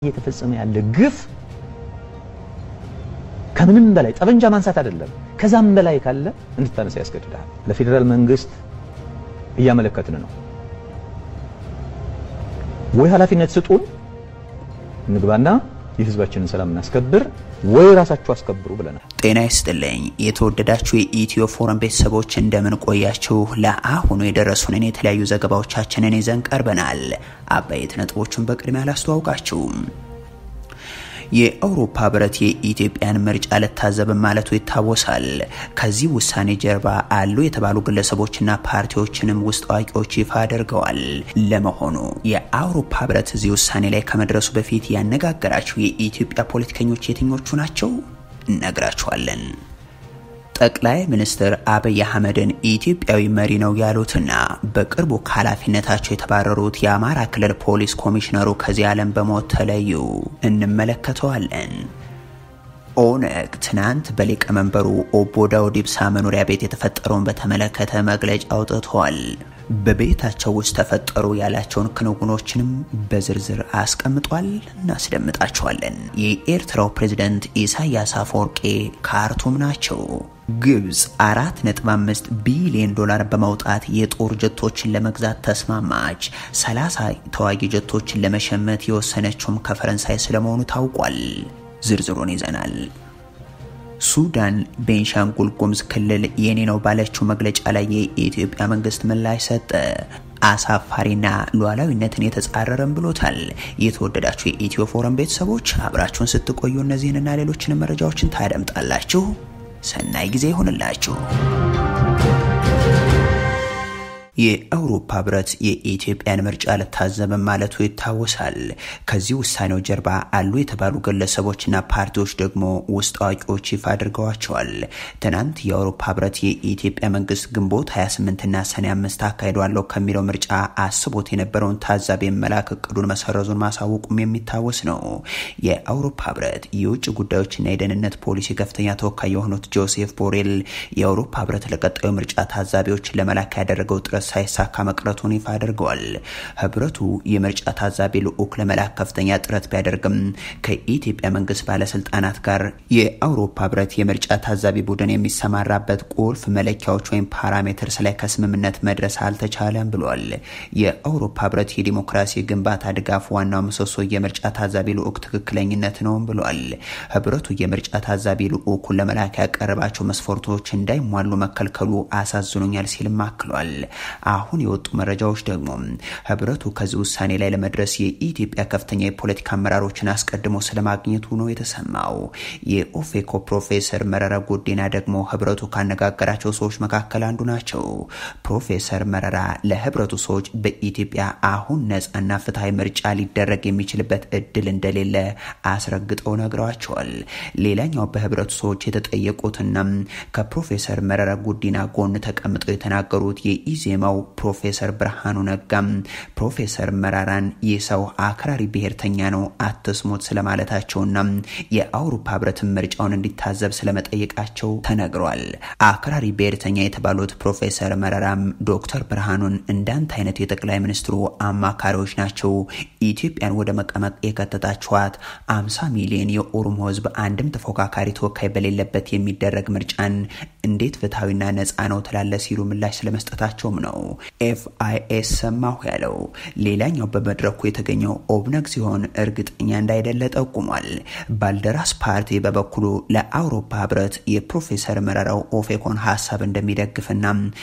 እየተፈጸመ ያለ ግፍ ከምንም በላይ ጠበንጃ ማንሳት አይደለም፣ ከዛም በላይ ካለ እንድታነሳ ያስገድዳል። ለፌዴራል መንግስት እያመለከትን ነው። ወይ ኃላፊነት ስጡን እንግባና የህዝባችንን ሰላም እናስከብር፣ ወይ ራሳችሁ አስከብሩ ብለናል። ጤና ይስጥልኝ የተወደዳችሁ የኢትዮ ፎረም ቤተሰቦች እንደምን ቆያችሁ? ለአሁኑ የደረሱንን የተለያዩ ዘገባዎቻችንን ይዘን ቀርበናል። አበይት ነጥቦቹን በቅድሚያ አላስተዋውቃችሁም። የአውሮፓ ህብረት የኢትዮጵያን ምርጫ ልታዘብም ማለቱ ይታወሳል። ከዚህ ውሳኔ ጀርባ አሉ የተባሉ ግለሰቦችና ፓርቲዎችንም ውስጥ አዋቂዎች ይፋ አድርገዋል። ለመሆኑ የአውሮፓ ህብረት እዚህ ውሳኔ ላይ ከመድረሱ በፊት ያነጋገራቸው የኢትዮጵያ ፖለቲከኞች የትኞቹ ናቸው? እነግራችኋለን። ጠቅላይ ሚኒስትር አብይ አህመድን ኢትዮጵያዊ መሪ ነው ያሉትና በቅርቡ ከኃላፊነታቸው የተባረሩት የአማራ ክልል ፖሊስ ኮሚሽነሩ ከዚህ ዓለም በሞት ተለዩ። እንመለከተዋለን። ኦነግ ትናንት በሊቀመንበሩ ኦቦ ዳውድ ኢብሳ መኖሪያ ቤት የተፈጠረውን በተመለከተ መግለጫ አውጥተዋል። በቤታቸው ውስጥ ተፈጠሩ ያላቸውን ክንውኖችንም በዝርዝር አስቀምጧል። እናስደምጣቸዋለን። የኤርትራው ፕሬዝደንት ኢሳያስ አፈወርቄ ካርቱም ናቸው። ግብፅ 4.5 ቢሊዮን ዶላር በማውጣት የጦር ጀቶችን ለመግዛት ተስማማች። 30 ተዋጊ ጀቶችን ለመሸመት የወሰነችውም ከፈረንሳይ ስለመሆኑ ታውቋል። ዝርዝሩን ይዘናል። ሱዳን ቤንሻንጉል ጉሙዝ ክልል የኔ ነው ባለችው መግለጫ ላይ የኢትዮጵያ መንግስት ምላሽ ሰጠ። አሳፋሪና ሉዓላዊነትን የተጻረረም ብሎታል። የተወደዳችሁ የኢትዮ ፎረም ቤተሰቦች አብራችሁን ስትቆዩ እነዚህንና ሌሎችንም መረጃዎችን ታደምጣላችሁ። ሰናይ ጊዜ ይሆንላችሁ። የአውሮፓ ህብረት የኢትዮጵያን ምርጫ ልታዘብም ማለቱ ይታወሳል። ከዚህ ውሳኔው ጀርባ አሉ የተባሉ ግለሰቦችና ፓርቲዎች ደግሞ ውስጥ አዋቂዎች ይፋ አድርገዋቸዋል። ትናንት የአውሮፓ ህብረት የኢትዮጵያ መንግስት ግንቦት 28ና ሰኔ አምስት አካሂዷለሁ ከሚለው ምርጫ አስቦት የነበረውን ታዛቢ መላክ እቅዱን መሰረዙን ማሳወቁም የሚታወስ ነው። የአውሮፓ ህብረት የውጭ ጉዳዮችና የደህንነት ፖሊሲ ከፍተኛ ተወካይ የሆኑት ጆሴፍ ቦሬል የአውሮፓ ህብረት ለቀጣዩ ምርጫ ታዛቢዎችን ለመላክ ያደረገው ጥረት ሳይሳካ መቅረቱን ይፋ አድርገዋል። ህብረቱ የምርጫ ታዛቢ ልዑክ ለመላክ ከፍተኛ ጥረት ቢያደርግም ከኢትዮጵያ መንግስት ባለስልጣናት ጋር የአውሮፓ ህብረት የምርጫ ታዛቢ ቡድን የሚሰማራበት ቁልፍ መለኪያዎች ወይም ፓራሜትርስ ላይ ከስምምነት መድረስ አልተቻለም ብሏል። የአውሮፓ ህብረት የዲሞክራሲ ግንባታ ድጋፍ ዋናው ምሰሶ የምርጫ ታዛቢ ልዑክ ትክክለኝነት ነውም ብሏል። ህብረቱ የምርጫ ታዛቢ ልዑኩን ለመላክ ያቀረባቸው መስፈርቶች እንዳይሟሉ መከልከሉ አሳዝኖኛል ሲልም አክሏል። አሁን የወጡ መረጃዎች ደግሞ ህብረቱ ከዚህ ውሳኔ ላይ ለመድረስ የኢትዮጵያ ከፍተኛ የፖለቲካ አመራሮችን አስቀድሞ ስለማግኘቱ ነው የተሰማው። የኦፌኮ ፕሮፌሰር መረራ ጉዲና ደግሞ ህብረቱ ካነጋገራቸው ሰዎች መካከል አንዱ ናቸው። ፕሮፌሰር መረራ ለህብረቱ ሰዎች በኢትዮጵያ አሁን ነጻና ፍትሐዊ ምርጫ ሊደረግ የሚችልበት እድል እንደሌለ አስረግጠው ነግረዋቸዋል። ሌላኛው በህብረቱ ሰዎች የተጠየቁትና ከፕሮፌሰር መረራ ጉዲና ጎን ተቀምጠው የተናገሩት የኢዜማው ፕሮፌሰር ብርሃኑ ነጋም ፕሮፌሰር መራራን ይህ ሰው አክራሪ ብሔርተኛ ነው አትስሙት ስለማለታቸውና የአውሮፓ ህብረትን ምርጫውን እንዲታዘብ ስለመጠየቃቸው ተነግሯል። አክራሪ ብሔርተኛ የተባሉት ፕሮፌሰር መረራም ዶክተር ብርሃኑን እንዳንተ አይነት የጠቅላይ ሚኒስትሩ አማካሪዎች ናቸው ኢትዮጵያን ወደ መቀመቅ የከተታችኋት አምሳ ሚሊዮን የኦሮሞ ህዝብ አንድም ተፎካካሪ ተወካይ በሌለበት የሚደረግ ምርጫን እንዴት ፍትሐዊና ነፃ ነው ትላለ ሲሉ ምላሽ ስለመስጠታቸውም ነው ኤፍአይኤስ ሰማሁ ያለው። ሌላኛው በመድረኩ የተገኘው ኦብነግ ሲሆን እርግጠኛ እንዳይደለ ጠቁሟል። ባልደራስ ፓርቲ በበኩሉ ለአውሮፓ ህብረት የፕሮፌሰር መረራው ኦፌኮን ሀሳብ እንደሚደግፍና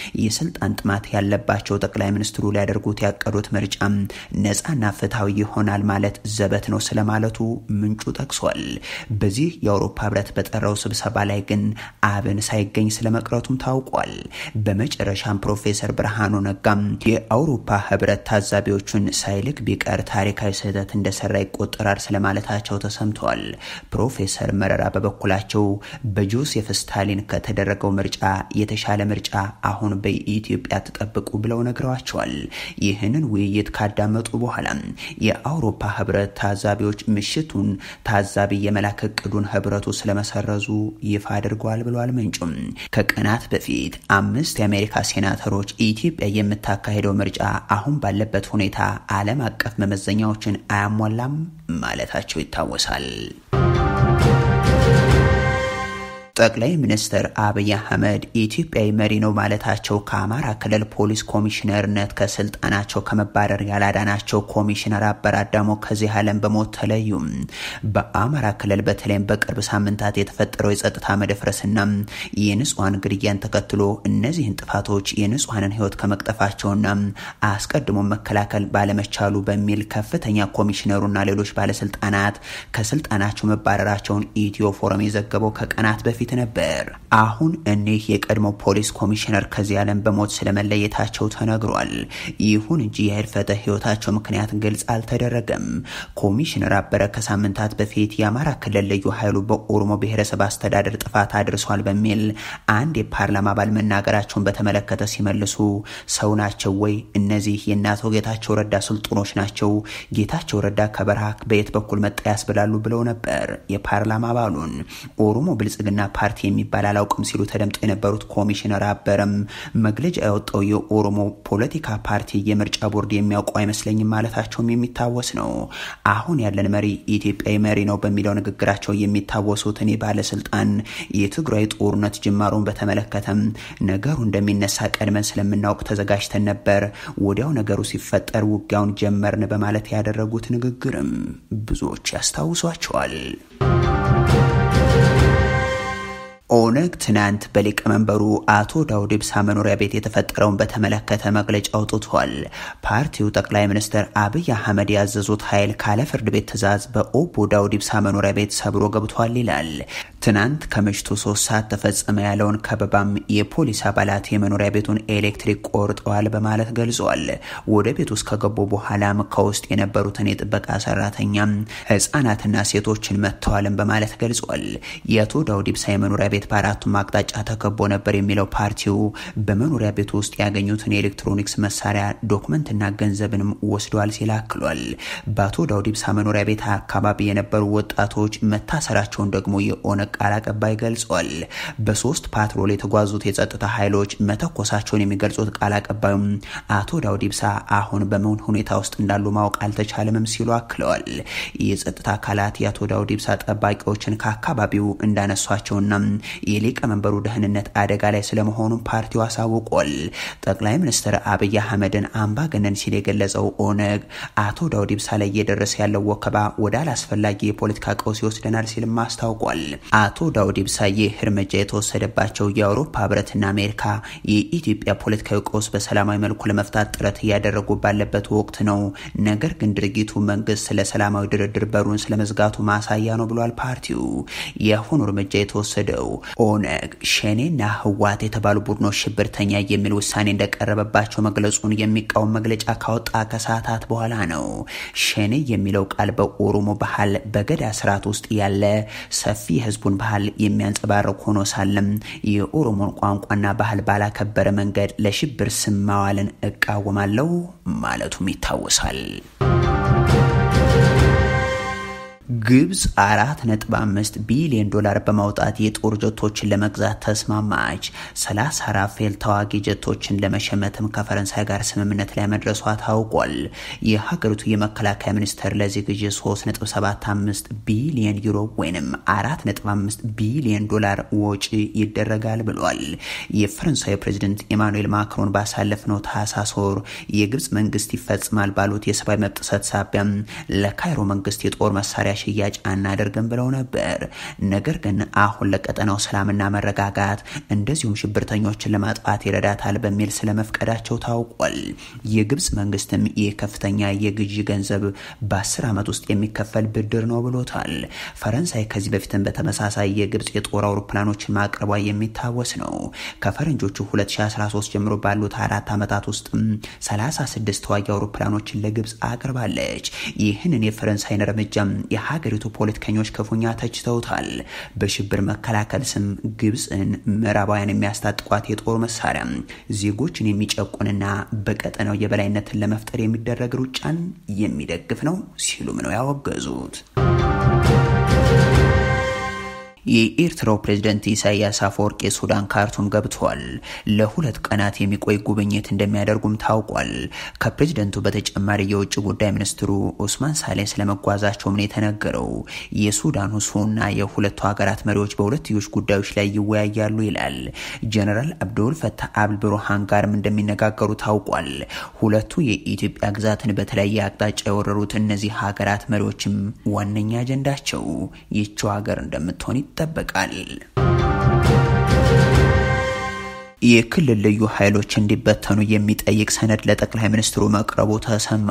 የስልጣን ጥማት ያለባቸው ጠቅላይ ሚኒስትሩ ሊያደርጉት ያቀዱት ምርጫ ነፃና ፍትሐዊ ይሆናል ማለት ዘበት ነው ስለማለቱ ምንጩ ጠቅሷል። በዚህ የአውሮፓ ህብረት በጠራው ስብሰባ ላይ ግን አብን ሳይገኝ ስለመቅረቱም ታውቋል። በመጨረሻም ፕሮፌሰር ብርሃኑ ነጋም የአውሮፓ ህብረት ታዛቢዎቹን ሳይልክ ቢቀር ታሪካዊ ስህተት እንደሰራ ይቆጠራል ስለማለታቸው ተሰምተዋል። ፕሮፌሰር መረራ በበኩላቸው በጆሴፍ ስታሊን ከተደረገው ምርጫ የተሻለ ምርጫ አሁን በኢትዮጵያ ተጠብቁ ብለው ነግረዋቸዋል። ይህንን ውይይት ካዳመጡ በኋላ የአውሮፓ ህብረት ታዛቢዎች ምሽቱን ታዛቢ የመላክ እቅዱን ህብረቱ ስለመሰረዙ ይፋ አድርገዋል ብለዋል ምንጩም። ከቀናት በፊት አምስት የአሜሪካ ሴናተሮች ኢትዮጵያ የምታካሄደው ምርጫ አሁን ባለበት ሁኔታ ዓለም አቀፍ መመዘኛዎችን አያሟላም ማለታቸው ይታወሳል። ጠቅላይ ሚኒስትር አብይ አህመድ ኢትዮጵያዊ መሪ ነው ማለታቸው ከአማራ ክልል ፖሊስ ኮሚሽነርነት ከስልጣናቸው ከመባረር ያላዳናቸው ኮሚሽነር አበራ አዳሞ ከዚህ ዓለም በሞት ተለዩም። በአማራ ክልል በተለይም በቅርብ ሳምንታት የተፈጠረው የጸጥታ መደፍረስና የንጹሐን ግድያን ተከትሎ እነዚህን ጥፋቶች የንጹሐንን ሕይወት ከመቅጠፋቸውና አስቀድሞ መከላከል ባለመቻሉ በሚል ከፍተኛ ኮሚሽነሩና ሌሎች ባለስልጣናት ከስልጣናቸው መባረራቸውን ኢትዮ ፎረም የዘገበው ከቀናት በፊት በፊት ነበር። አሁን እኒህ የቀድሞ ፖሊስ ኮሚሽነር ከዚህ ዓለም በሞት ስለመለየታቸው ተነግሯል። ይሁን እንጂ የህልፈተ ህይወታቸው ምክንያት ግልጽ አልተደረገም። ኮሚሽነር አበረ ከሳምንታት በፊት የአማራ ክልል ልዩ ኃይሉ በኦሮሞ ብሔረሰብ አስተዳደር ጥፋት አድርሷል በሚል አንድ የፓርላማ አባል መናገራቸውን በተመለከተ ሲመልሱ ሰው ናቸው ወይ? እነዚህ የእነ አቶ ጌታቸው ረዳ ስልጡኖች ናቸው። ጌታቸው ረዳ ከበረሃ በየት በኩል መጣ ያስብላሉ ብለው ነበር የፓርላማ አባሉን ኦሮሞ ብልጽግና ፓርቲ የሚባል አላውቅም ሲሉ ተደምጠው የነበሩት ኮሚሽነር አበረም መግለጫ ያወጣው የኦሮሞ ፖለቲካ ፓርቲ የምርጫ ቦርድ የሚያውቀው አይመስለኝም ማለታቸውም የሚታወስ ነው። አሁን ያለን መሪ ኢትዮጵያዊ መሪ ነው በሚለው ንግግራቸው የሚታወሱት እኔ ባለስልጣን የትግራይ ጦርነት ጅማሮን በተመለከተም ነገሩ እንደሚነሳ ቀድመን ስለምናውቅ ተዘጋጅተን ነበር። ወዲያው ነገሩ ሲፈጠር ውጊያውን ጀመርን በማለት ያደረጉት ንግግርም ብዙዎች ያስታውሷቸዋል። ኦነግ ትናንት በሊቀመንበሩ አቶ ዳውድ ኢብሳ መኖሪያ ቤት የተፈጠረውን በተመለከተ መግለጫ አውጥቷል። ፓርቲው ጠቅላይ ሚኒስትር አብይ አህመድ ያዘዙት ኃይል ካለ ፍርድ ቤት ትዕዛዝ በኦቦ ዳውድ ኢብሳ መኖሪያ ቤት ሰብሮ ገብቷል ይላል። ትናንት ከምሽቱ ሶስት ሰዓት ተፈጸመ ያለውን ከበባም የፖሊስ አባላት የመኖሪያ ቤቱን ኤሌክትሪክ ቆርጠዋል በማለት ገልጿል። ወደ ቤት ውስጥ ከገቡ በኋላም ከውስጥ የነበሩትን የጥበቃ ሰራተኛም ህጻናትና ሴቶችን መጥተዋልን በማለት ገልጿል። የአቶ ዳውድ ኢብሳ የመኖሪያ ቤት በአራቱም አቅጣጫ ተከቦ ነበር የሚለው ፓርቲው በመኖሪያ ቤቱ ውስጥ ያገኙትን የኤሌክትሮኒክስ መሳሪያ ዶክመንትና ገንዘብንም ወስደዋል ሲል አክሏል። በአቶ ዳውድ ኢብሳ መኖሪያ ቤት አካባቢ የነበሩ ወጣቶች መታሰራቸውን ደግሞ የኦነግ ቃል አቀባይ ገልጿል። በሶስት ፓትሮል የተጓዙት የጸጥታ ኃይሎች መተኮሳቸውን የሚገልጹት ቃል አቀባዩም አቶ ዳውድ ኢብሳ አሁን በምን ሁኔታ ውስጥ እንዳሉ ማወቅ አልተቻለምም ሲሉ አክለዋል። የጸጥታ አካላት የአቶ ዳውድ ኢብሳ ጠባቂዎችን ከአካባቢው እንዳነሷቸውና የሊቀመንበሩ ደህንነት አደጋ ላይ ስለመሆኑ ፓርቲው አሳውቋል። ጠቅላይ ሚኒስትር አብይ አህመድን አምባገነን ሲል የገለጸው ኦነግ አቶ ዳውድ ኢብሳ ላይ እየደረሰ ያለው ወከባ ወደ አላስፈላጊ የፖለቲካ ቀውስ ይወስደናል ሲልም አስታውቋል። አቶ ዳውድ ኢብሳ ይህ እርምጃ የተወሰደባቸው የአውሮፓ ህብረትና አሜሪካ የኢትዮጵያ ፖለቲካዊ ቀውስ በሰላማዊ መልኩ ለመፍታት ጥረት እያደረጉ ባለበት ወቅት ነው። ነገር ግን ድርጊቱ መንግስት ስለ ሰላማዊ ድርድር በሩን ስለመዝጋቱ ማሳያ ነው ብሏል። ፓርቲው የአሁኑ እርምጃ የተወሰደው ኦነግ ሸኔና ህዋት የተባሉ ቡድኖች ሽብርተኛ የሚል ውሳኔ እንደቀረበባቸው መግለጹን የሚቃወም መግለጫ ካወጣ ከሰዓታት በኋላ ነው። ሸኔ የሚለው ቃል በኦሮሞ ባህል በገዳ ስርዓት ውስጥ ያለ ሰፊ የህዝቡን ባህል የሚያንጸባርቅ ሆኖ ሳለም የኦሮሞን ቋንቋና ባህል ባላከበረ መንገድ ለሽብር ስም ማዋልን እቃወማለሁ ማለቱም ይታወሳል። ግብጽ አራት ነጥብ አምስት ቢሊዮን ዶላር በማውጣት የጦር ጀቶችን ለመግዛት ተስማማች። ሰላሳ ራፌል ተዋጊ ጀቶችን ለመሸመትም ከፈረንሳይ ጋር ስምምነት ላይ መድረሷ ታውቋል። የሀገሪቱ የመከላከያ ሚኒስቴር ለዚህ ግዢ 3.75 ቢሊዮን ዩሮ ወይም 4.5 ቢሊዮን ዶላር ወጪ ይደረጋል ብሏል። የፈረንሳይ ፕሬዚደንት ኢማኑኤል ማክሮን ባሳለፍነው ታህሳስ ወር የግብጽ መንግስት ይፈጽማል ባሉት የሰብአዊ መብት ጥሰት ሳቢያም ለካይሮ መንግስት የጦር መሳሪያ ሽያጭ አናደርግም ብለው ነበር። ነገር ግን አሁን ለቀጠናው ሰላምና መረጋጋት እንደዚሁም ሽብርተኞችን ለማጥፋት ይረዳታል በሚል ስለመፍቀዳቸው ታውቋል። የግብጽ መንግስትም ይህ ከፍተኛ የግዢ ገንዘብ በአስር ዓመት ውስጥ የሚከፈል ብድር ነው ብሎታል። ፈረንሳይ ከዚህ በፊትም በተመሳሳይ የግብጽ የጦር አውሮፕላኖችን ማቅረቧ የሚታወስ ነው። ከፈረንጆቹ 2013 ጀምሮ ባሉት አራት ዓመታት ውስጥም 36 ተዋጊ አውሮፕላኖችን ለግብጽ አቅርባለች። ይህንን የፈረንሳይን እርምጃም የሀገሪቱ ፖለቲከኞች ክፉኛ ተችተውታል። በሽብር መከላከል ስም ግብፅን ምዕራባውያን የሚያስታጥቋት የጦር መሳሪያ ዜጎችን የሚጨቁንና በቀጠናው የበላይነትን ለመፍጠር የሚደረግ ሩጫን የሚደግፍ ነው ሲሉም ነው ያወገዙት። የኤርትራው ፕሬዝደንት ኢሳያስ አፈወርቂ ሱዳን ካርቱም ገብተዋል። ለሁለት ቀናት የሚቆይ ጉብኝት እንደሚያደርጉም ታውቋል። ከፕሬዝደንቱ በተጨማሪ የውጭ ጉዳይ ሚኒስትሩ ኡስማን ሳሌ ስለመጓዛቸውም ነው የተነገረው። የሱዳኑ ሱና የሁለቱ ሀገራት መሪዎች በሁለትዮሽ ጉዳዮች ላይ ይወያያሉ ይላል። ጀነራል አብዱል ፈታህ አል ብሩሃን ጋርም እንደሚነጋገሩ ታውቋል። ሁለቱ የኢትዮጵያ ግዛትን በተለያየ አቅጣጫ የወረሩት እነዚህ ሀገራት መሪዎችም ዋነኛ አጀንዳቸው ይህችው ሀገር እንደምትሆን ይጠበቃል። የክልል ልዩ ኃይሎች እንዲበተኑ የሚጠይቅ ሰነድ ለጠቅላይ ሚኒስትሩ መቅረቡ ተሰማ።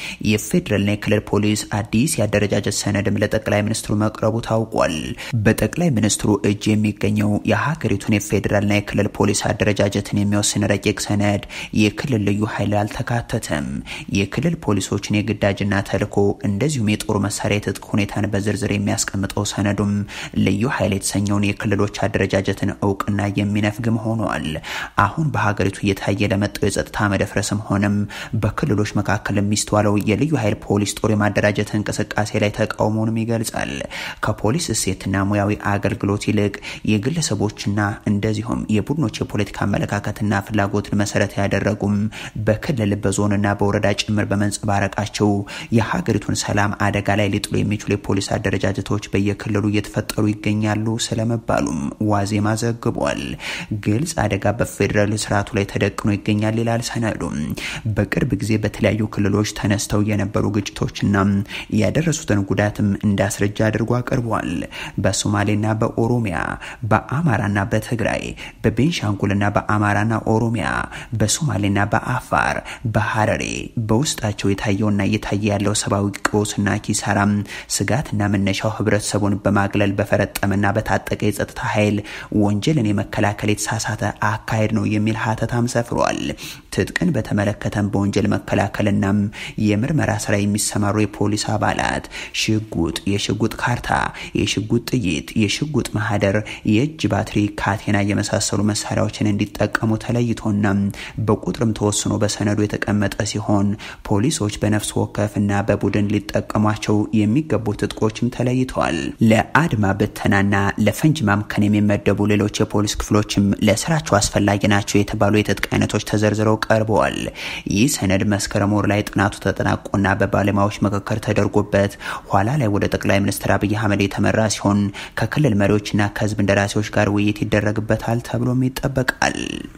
የፌዴራልና የክልል ፖሊስ አዲስ የአደረጃጀት ሰነድም ለጠቅላይ ሚኒስትሩ መቅረቡ ታውቋል። በጠቅላይ ሚኒስትሩ እጅ የሚገኘው የሀገሪቱን የፌዴራልና የክልል ፖሊስ አደረጃጀትን የሚወስን ረቂቅ ሰነድ የክልል ልዩ ኃይል አልተካተተም። የክልል ፖሊሶችን የግዳጅና ተልዕኮ እንደዚሁም የጦር መሳሪያ የትጥቅ ሁኔታን በዝርዝር የሚያስቀምጠው ሰነዱም ልዩ ኃይል የተሰኘውን የክልሎች አደረጃጀትን እውቅና የሚነፍግም ሆኗል። አሁን በሀገሪቱ እየታየ ለመጣው የጸጥታ መደፍረስም ሆነም በክልሎች መካከል የሚስተዋለው የልዩ ኃይል ፖሊስ ጦር የማደራጀት እንቅስቃሴ ላይ ተቃውሞንም ይገልጻል። ከፖሊስ እሴትና ሙያዊ አገልግሎት ይልቅ የግለሰቦችና እንደዚሁም የቡድኖች የፖለቲካ አመለካከትና ፍላጎትን መሰረት ያደረጉም በክልል በዞንና በወረዳ ጭምር በመንጸባረቃቸው የሀገሪቱን ሰላም አደጋ ላይ ሊጥሉ የሚችሉ የፖሊስ አደረጃጀቶች በየክልሉ እየተፈጠሩ ይገኛሉ ስለመባሉም ዋዜማ ዘግቧል። ግልጽ አደጋ በፌዴራል ስርዓቱ ላይ ተደቅኖ ይገኛል ይላል ሰነዱ። በቅርብ ጊዜ በተለያዩ ክልሎች ተነስተው የነበሩ ግጭቶችና ያደረሱትን ጉዳትም እንዳስረጃ አድርጎ አቅርቧል። በሶማሌና በኦሮሚያ፣ በአማራና በትግራይ፣ በቤንሻንጉልና በአማራና ኦሮሚያ፣ በሶማሌና በአፋር፣ በሀረሬ በውስጣቸው የታየውና እየታየ ያለው ሰብአዊ ቀውስና ኪሳራም ስጋትና መነሻው ህብረተሰቡን በማግለል በፈረጠመና በታጠቀ የጸጥታ ኃይል ወንጀልን የመከላከል የተሳሳተ አካሄድ ነው የሚል ሀተታም ሰፍሯል። ትጥቅን በተመለከተም በወንጀል መከላከልናም የምርመራ ስራ የሚሰማሩ የፖሊስ አባላት ሽጉጥ፣ የሽጉጥ ካርታ፣ የሽጉጥ ጥይት፣ የሽጉጥ ማህደር፣ የእጅ ባትሪ፣ ካቴና የመሳሰሉ መሳሪያዎችን እንዲጠቀሙ ተለይቶና በቁጥርም ተወስኖ በሰነዱ የተቀመጠ ሲሆን ፖሊሶች በነፍስ ወከፍና በቡድን ሊጠቀሟቸው የሚገቡ ትጥቆችም ተለይተዋል። ለአድማ ብተናና ለፈንጅ ማምከን የሚመደቡ ሌሎች የፖሊስ ክፍሎችም ለስራቸው አስፈላጊ ናቸው የተባሉ የትጥቅ አይነቶች ተዘርዝረው ቀርበዋል። ይህ ሰነድ መስከረም ወር ላይ ጥናቱ ተጠናቆና በባለሙያዎች ምክክር ተደርጎበት ኋላ ላይ ወደ ጠቅላይ ሚኒስትር አብይ አህመድ የተመራ ሲሆን ከክልል መሪዎችና ከህዝብ እንደራሴዎች ጋር ውይይት ይደረግበታል ተብሎም ይጠበቃል።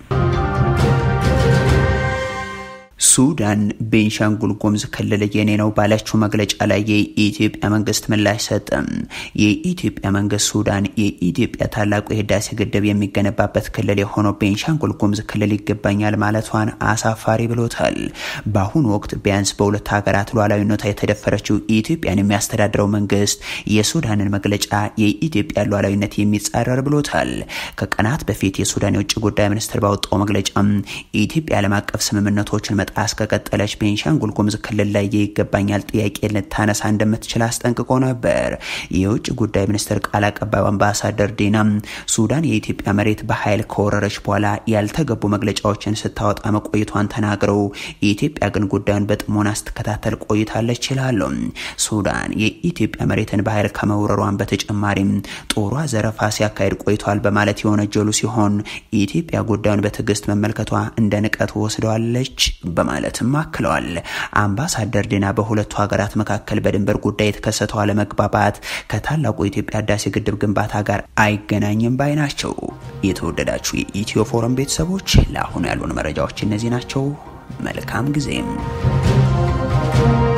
ሱዳን ቤንሻንጉል ጉሙዝ ክልል የኔ ነው ባለችው መግለጫ ላይ የኢትዮጵያ መንግስት ምላሽ ሰጠም። የኢትዮጵያ መንግስት ሱዳን የኢትዮጵያ ታላቁ የህዳሴ ግድብ የሚገነባበት ክልል የሆነው ቤንሻንጉል ጉሙዝ ክልል ይገባኛል ማለቷን አሳፋሪ ብሎታል። በአሁኑ ወቅት ቢያንስ በሁለት ሀገራት ሉዓላዊነቷ የተደፈረችው ኢትዮጵያን የሚያስተዳድረው መንግስት የሱዳንን መግለጫ የኢትዮጵያ ሉዓላዊነት የሚጻረር ብሎታል። ከቀናት በፊት የሱዳን የውጭ ጉዳይ ሚኒስትር ባወጣው መግለጫም የኢትዮጵያ ዓለም አቀፍ ስምምነቶችን መጣስ ከቀጠለች ቤንሻንጉል ጉሙዝ ክልል ላይ የይገባኛል ጥያቄ ልታነሳ እንደምትችል አስጠንቅቆ ነበር። የውጭ ጉዳይ ሚኒስትር ቃል አቀባዩ አምባሳደር ዲና ሱዳን የኢትዮጵያ መሬት በኃይል ከወረረች በኋላ ያልተገቡ መግለጫዎችን ስታወጣ መቆየቷን ተናግረው የኢትዮጵያ ግን ጉዳዩን በጥሞና ስትከታተል ቆይታለች ይላሉ። ሱዳን የኢትዮጵያ መሬትን በኃይል ከመውረሯን በተጨማሪም ጦሯ ዘረፋ ሲያካሄድ ቆይቷል በማለት የወነጀሉ ሲሆን ኢትዮጵያ ጉዳዩን በትዕግስት መመልከቷ እንደ ንቀት ወስደዋለች በማለትም አክለዋል። አምባሳደር ዲና በሁለቱ ሀገራት መካከል በድንበር ጉዳይ የተከሰተው አለመግባባት ከታላቁ የኢትዮጵያ ህዳሴ ግድብ ግንባታ ጋር አይገናኝም ባይ ናቸው። የተወደዳችሁ የኢትዮ ፎረም ቤተሰቦች ለአሁኑ ያሉን መረጃዎች እነዚህ ናቸው። መልካም ጊዜም